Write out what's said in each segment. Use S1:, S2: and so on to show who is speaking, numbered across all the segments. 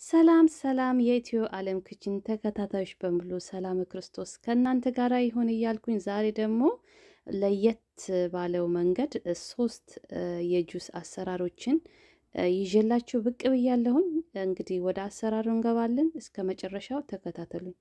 S1: ሰላም ሰላም የኢትዮ ዓለም ክችን ተከታታዮች በሙሉ ሰላም ክርስቶስ ከእናንተ ጋር ይሁን እያልኩኝ ዛሬ ደግሞ ለየት ባለው መንገድ ሶስት የጁስ አሰራሮችን ይዤላችሁ ብቅ ብያለሁኝ። እንግዲህ ወደ አሰራሩ እንገባለን። እስከ መጨረሻው ተከታተሉኝ።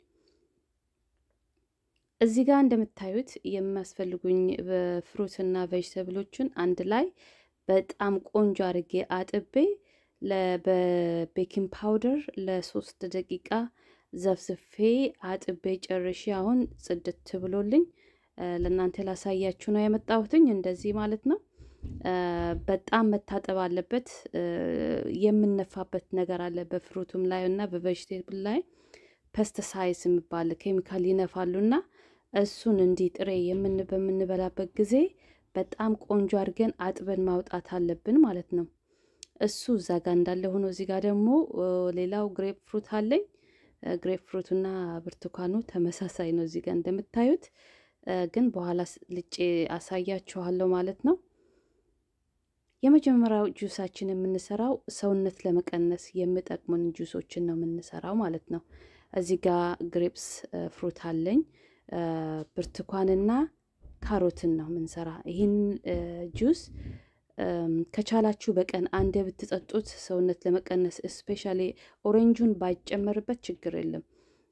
S1: እዚህ ጋር እንደምታዩት የሚያስፈልጉኝ ፍሩትና ቬጅተብሎችን አንድ ላይ በጣም ቆንጆ አድርጌ አጥቤ በቤኪንግ ፓውደር ለሶስት ደቂቃ ዘፍዝፌ አጥቤ ጨርሼ አሁን ጽድት ብሎልኝ ለእናንተ ላሳያችሁ ነው የመጣሁትኝ። እንደዚህ ማለት ነው። በጣም መታጠብ አለበት። የምነፋበት ነገር አለ በፍሩቱም ላይ እና በቬጅቴብል ላይ ፐስተሳይዝ የሚባል ኬሚካል ይነፋሉና እሱን እንዲህ ጥሬ የምን በምንበላበት ጊዜ በጣም ቆንጆ አድርገን አጥበን ማውጣት አለብን ማለት ነው። እሱ እዛ ጋር እንዳለ ሆኖ እዚህ ጋር ደግሞ ሌላው ግሬፕ ፍሩት አለኝ። ግሬፕ ፍሩትና ብርቱካኑ ተመሳሳይ ነው እዚህ ጋር እንደምታዩት፣ ግን በኋላ ልጬ አሳያችኋለሁ ማለት ነው። የመጀመሪያው ጁሳችን የምንሰራው ሰውነት ለመቀነስ የሚጠቅሙን ጁሶችን ነው የምንሰራው ማለት ነው። እዚህ ጋር ግሬፕስ ፍሩት አለኝ። ብርቱካንና ካሮትን ነው የምንሰራ። ይህን ጁስ ከቻላችሁ በቀን አንድ ብትጠጡት ሰውነት ለመቀነስ እስፔሻሊ ኦሬንጁን ባይጨመርበት ችግር የለም።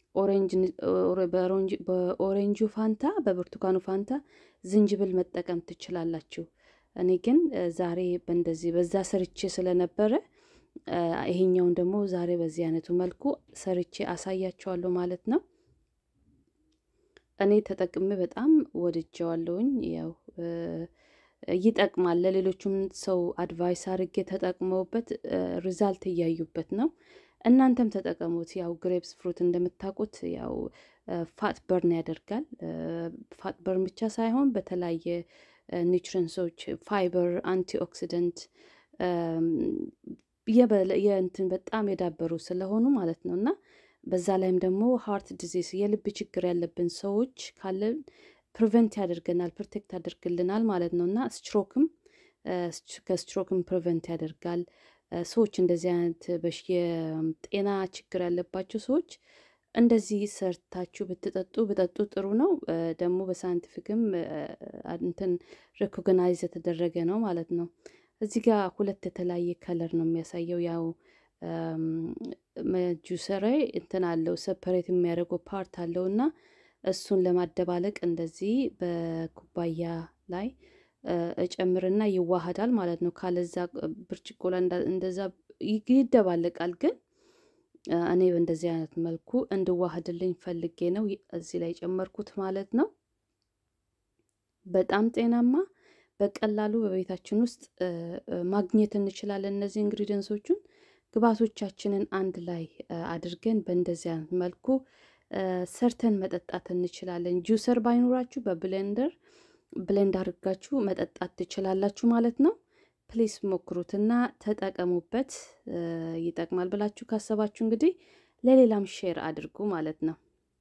S1: በኦሬንጁ ፋንታ በብርቱካኑ ፋንታ ዝንጅብል መጠቀም ትችላላችሁ። እኔ ግን ዛሬ በእንደዚህ በዛ ሰርቼ ስለነበረ ይሄኛውን ደግሞ ዛሬ በዚህ አይነቱ መልኩ ሰርቼ አሳያቸዋለሁ ማለት ነው። እኔ ተጠቅሜ በጣም ወድጀዋለሁኝ። ያው ይጠቅማል። ለሌሎቹም ሰው አድቫይስ አድርጌ ተጠቅመውበት ሪዛልት እያዩበት ነው። እናንተም ተጠቀሙት። ያው ግሬፕስ ፍሩት እንደምታውቁት ያው ፋት በርን ያደርጋል። ፋት በርን ብቻ ሳይሆን በተለያየ ኒውትሪንሶች፣ ፋይበር፣ አንቲ ኦክሲደንት የእንትን በጣም የዳበሩ ስለሆኑ ማለት ነው እና በዛ ላይም ደግሞ ሃርት ዲዚዝ የልብ ችግር ያለብን ሰዎች ካለን ፕሪቨንት ያደርገናል፣ ፕሮቴክት ያደርግልናል ማለት ነው እና ስትሮክም ከስትሮክም ፕሪቨንት ያደርጋል። ሰዎች እንደዚህ አይነት በሽ የጤና ችግር ያለባቸው ሰዎች እንደዚህ ሰርታችሁ ብትጠጡ ብጠጡ ጥሩ ነው። ደግሞ በሳይንቲፊክም እንትን ሬኮግናይዝ የተደረገ ነው ማለት ነው። እዚህ ጋር ሁለት የተለያየ ከለር ነው የሚያሳየው ያው ጁሰሬ እንትን አለው ሰፐሬት የሚያደርገው ፓርት አለው እና እሱን ለማደባለቅ እንደዚህ በኩባያ ላይ እጨምርና ይዋሃዳል ማለት ነው። ካለዛ ብርጭቆ ላይ እንደዛ ይደባለቃል። ግን እኔ በእንደዚህ አይነት መልኩ እንድዋህድልኝ ፈልጌ ነው እዚህ ላይ ጨመርኩት ማለት ነው። በጣም ጤናማ በቀላሉ በቤታችን ውስጥ ማግኘት እንችላለን እነዚህ ኢንግሪዲየንሶቹን ግብአቶቻችንን አንድ ላይ አድርገን በእንደዚህ አይነት መልኩ ሰርተን መጠጣት እንችላለን። ጁሰር ባይኖራችሁ በብሌንደር ብሌንድ አድርጋችሁ መጠጣት ትችላላችሁ ማለት ነው። ፕሊስ ሞክሩትና ተጠቀሙበት። ይጠቅማል ብላችሁ ካሰባችሁ እንግዲህ ለሌላም ሼር አድርጉ ማለት ነው።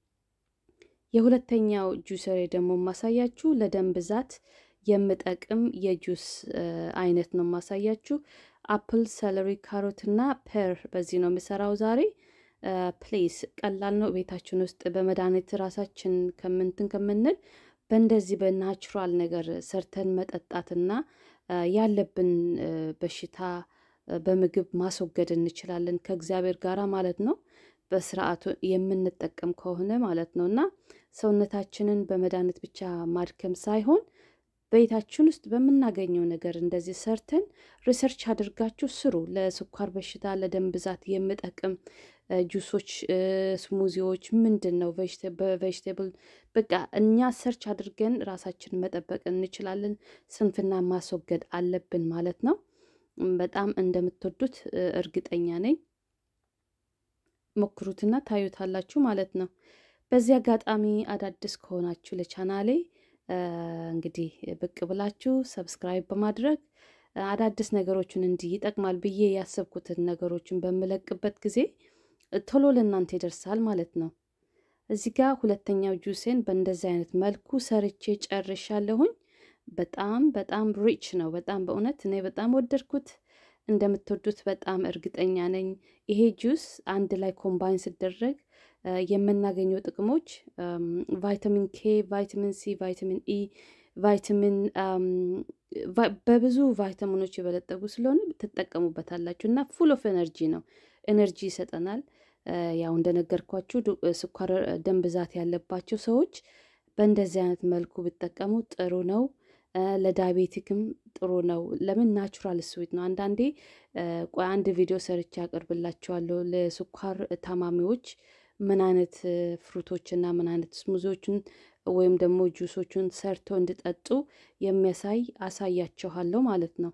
S1: የሁለተኛው ጁሰሬ ደግሞ ማሳያችሁ ለደም ብዛት የምጠቅም የጁስ አይነት ነው ማሳያችሁ። አፕል፣ ሰለሪ፣ ካሮት እና ፐር በዚህ ነው የምሰራው ዛሬ። ፕሌስ ቀላል ነው። ቤታችን ውስጥ በመድኃኒት ራሳችን ከምንትን ከምንል በእንደዚህ በናቹራል ነገር ሰርተን መጠጣትና ያለብን በሽታ በምግብ ማስወገድ እንችላለን ከእግዚአብሔር ጋራ ማለት ነው። በስርዓቱ የምንጠቀም ከሆነ ማለት ነው እና ሰውነታችንን በመድኃኒት ብቻ ማድከም ሳይሆን ቤታችን ውስጥ በምናገኘው ነገር እንደዚህ ሰርተን ሪሰርች አድርጋችሁ ስሩ። ለስኳር በሽታ፣ ለደም ብዛት የሚጠቅም ጁሶች፣ ስሙዚዎች ምንድን ነው በቬጅቴብል በቃ እኛ ሰርች አድርገን ራሳችን መጠበቅ እንችላለን። ስንፍና ማስወገድ አለብን ማለት ነው። በጣም እንደምትወዱት እርግጠኛ ነኝ። ሞክሩትና ታዩታላችሁ ማለት ነው። በዚህ አጋጣሚ አዳዲስ ከሆናችሁ ለቻናሌ እንግዲህ ብቅ ብላችሁ ሰብስክራይብ በማድረግ አዳዲስ ነገሮችን እንዲህ ይጠቅማል ብዬ ያሰብኩትን ነገሮችን በምለቅበት ጊዜ ቶሎ ለእናንተ ይደርሳል ማለት ነው። እዚህ ጋር ሁለተኛው ጁሴን በእንደዚህ አይነት መልኩ ሰርቼ ጨርሻለሁኝ። በጣም በጣም ሪች ነው። በጣም በእውነት እኔ በጣም ወደድኩት። እንደምትወዱት በጣም እርግጠኛ ነኝ። ይሄ ጁስ አንድ ላይ ኮምባይን ሲደረግ የምናገኘው ጥቅሞች ቫይታሚን ኬ፣ ቫይታሚን ሲ፣ ቫይታሚን ኢ፣ ቫይታሚን በብዙ ቫይታሚኖች የበለጠጉ ስለሆነ ትጠቀሙበታላችሁ እና ፉል ኦፍ ኤነርጂ ነው። ኤነርጂ ይሰጠናል። ያው እንደነገርኳችሁ ስኳር፣ ደም ብዛት ያለባቸው ሰዎች በእንደዚህ አይነት መልኩ ብጠቀሙ ጥሩ ነው። ለዳያቤቲክም ጥሩ ነው። ለምን ናቹራል ስዊት ነው። አንዳንዴ ቆይ አንድ ቪዲዮ ሰርቼ ያቀርብላቸዋለሁ ለስኳር ታማሚዎች ምን አይነት ፍሩቶችና ምን አይነት ስሙዞችን ወይም ደግሞ ጁሶቹን ሰርተው እንዲጠጡ የሚያሳይ አሳያችኋለሁ ማለት ነው።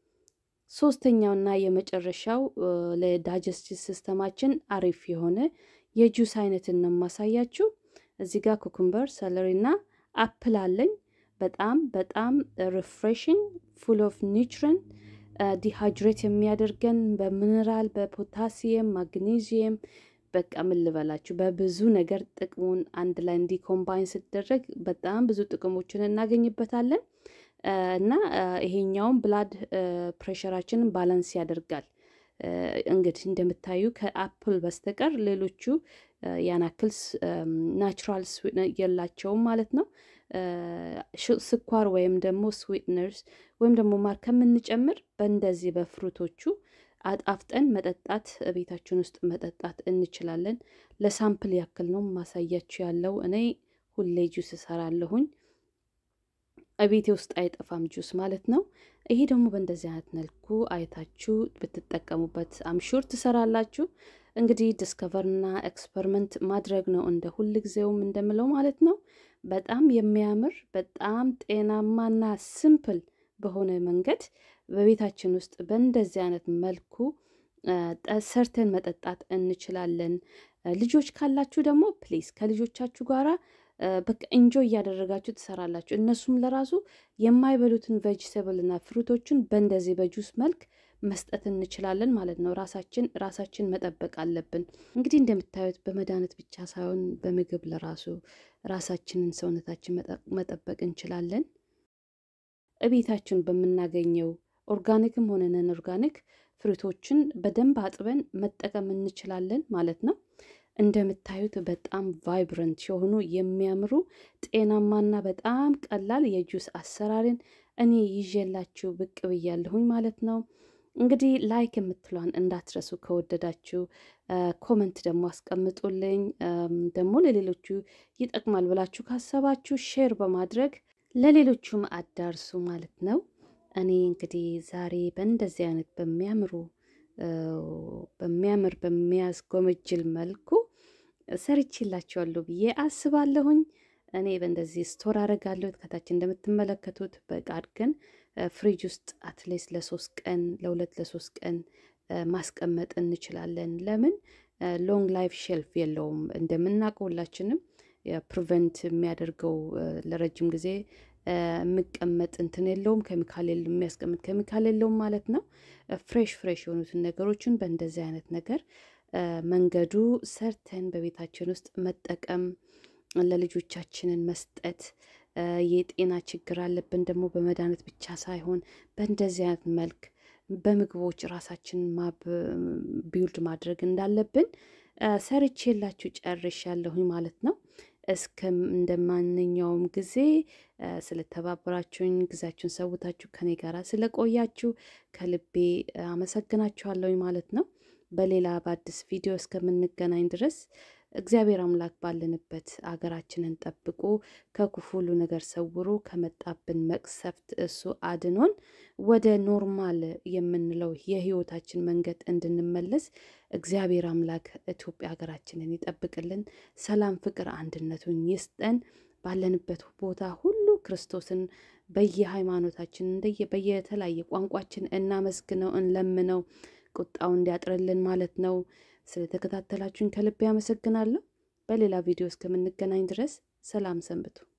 S1: ሶስተኛውና የመጨረሻው ለዳይጀስቲቭ ሲስተማችን አሪፍ የሆነ የጁስ አይነትን ነው የማሳያችሁ። እዚህ ጋር ኩኩምበር፣ ሰለሪ እና አፕል አለኝ። በጣም በጣም ሪፍሬሽንግ ፉል ኦፍ ኒውትረንት ዲሃይድሬት የሚያደርገን በሚነራል በፖታሲየም ማግኔዚየም በቃ ምን ልበላችሁ በብዙ ነገር ጥቅሙን አንድ ላይ እንዲ ኮምባይን ሲደረግ በጣም ብዙ ጥቅሞችን እናገኝበታለን እና ይሄኛውም ብላድ ፕሬሸራችንን ባላንስ ያደርጋል። እንግዲህ እንደምታዩ ከአፕል በስተቀር ሌሎቹ ያን ያክል ናቹራል የላቸውም ማለት ነው። ስኳር ወይም ደግሞ ስዊትነርስ ወይም ደግሞ ማር ከምንጨምር በእንደዚህ በፍሩቶቹ አጣፍጠን መጠጣት ቤታችን ውስጥ መጠጣት እንችላለን። ለሳምፕል ያክል ነው ማሳያችሁ ያለው። እኔ ሁሌ ጁስ እሰራለሁኝ። ቤቴ ውስጥ አይጠፋም ጁስ ማለት ነው። ይሄ ደግሞ በእንደዚህ አይነት መልኩ አይታችሁ ብትጠቀሙበት አምሹር ትሰራላችሁ። እንግዲህ ዲስከቨርና ኤክስፐሪመንት ማድረግ ነው እንደ ሁል ጊዜውም እንደምለው ማለት ነው። በጣም የሚያምር በጣም ጤናማና ሲምፕል በሆነ መንገድ በቤታችን ውስጥ በእንደዚህ አይነት መልኩ ሰርተን መጠጣት እንችላለን። ልጆች ካላችሁ ደግሞ ፕሊዝ ከልጆቻችሁ ጋራ በቃ እንጆ እያደረጋችሁ ትሰራላችሁ። እነሱም ለራሱ የማይበሉትን ቬጅቴብል እና ፍሩቶችን በእንደዚህ በጁስ መልክ መስጠት እንችላለን ማለት ነው። ራሳችን ራሳችን መጠበቅ አለብን። እንግዲህ እንደምታዩት በመድኃኒት ብቻ ሳይሆን በምግብ ለራሱ ራሳችንን ሰውነታችን መጠበቅ እንችላለን። እቤታችን በምናገኘው ኦርጋኒክም ሆነ ነን ኦርጋኒክ ፍሩቶችን በደንብ አጥበን መጠቀም እንችላለን ማለት ነው። እንደምታዩት በጣም ቫይብረንት የሆኑ የሚያምሩ ጤናማና በጣም ቀላል የጁስ አሰራርን እኔ ይዤላችሁ ብቅ ብያለሁኝ ማለት ነው። እንግዲህ ላይክ የምትሏን እንዳትረሱ ከወደዳችሁ፣ ኮመንት ደግሞ አስቀምጡልኝ። ደግሞ ለሌሎቹ ይጠቅማል ብላችሁ ካሰባችሁ ሼር በማድረግ ለሌሎቹም አዳርሱ ማለት ነው። እኔ እንግዲህ ዛሬ በእንደዚህ አይነት በሚያምሩ በሚያምር በሚያስጎመጅል መልኩ ሰርቼላችኋለሁ ብዬ አስባለሁኝ። እኔ በእንደዚህ ስቶር አደርጋለሁ። ከታች እንደምትመለከቱት በቃ አድርገን ፍሪጅ ውስጥ አትሊስት ለሶስት ቀን ለሁለት ለሶስት ቀን ማስቀመጥ እንችላለን። ለምን ሎንግ ላይፍ ሼልፍ የለውም እንደምናውቀው ሁላችንም ፕሪቨንት የሚያደርገው ለረጅም ጊዜ የሚቀመጥ እንትን የለውም፣ ኬሚካል የሚያስቀምጥ ኬሚካል የለውም ማለት ነው። ፍሬሽ ፍሬሽ የሆኑትን ነገሮችን በእንደዚህ አይነት ነገር መንገዱ ሰርተን በቤታችን ውስጥ መጠቀም ለልጆቻችንን መስጠት የጤና ችግር አለብን ደግሞ በመድኃኒት ብቻ ሳይሆን በእንደዚህ አይነት መልክ በምግቦች ራሳችንን ቢውልድ ማድረግ እንዳለብን ሰርቼላችሁ ጨርሻለሁኝ ማለት ነው። እስከ እንደ ማንኛውም ጊዜ ስለተባበራችሁኝ ጊዜያችሁን ሰውታችሁ ከኔ ጋር ስለቆያችሁ ከልቤ አመሰግናችኋለሁኝ ማለት ነው። በሌላ በአዲስ ቪዲዮ እስከምንገናኝ ድረስ እግዚአብሔር አምላክ ባለንበት አገራችንን ጠብቆ ከክፉ ሁሉ ነገር ሰውሮ ከመጣብን መቅሰፍት እሱ አድኖን ወደ ኖርማል የምንለው የህይወታችን መንገድ እንድንመለስ እግዚአብሔር አምላክ ኢትዮጵያ ሀገራችንን ይጠብቅልን። ሰላም፣ ፍቅር፣ አንድነቱን ይስጠን። ባለንበት ቦታ ሁሉ ክርስቶስን በየሃይማኖታችን እንደየ በየተለያየ ቋንቋችን እናመስግነው፣ እንለምነው ቁጣው እንዲያጥርልን ማለት ነው። ስለተከታተላችሁኝ ከልቤ አመሰግናለሁ። በሌላ ቪዲዮ እስከምንገናኝ ድረስ ሰላም ሰንብቱ።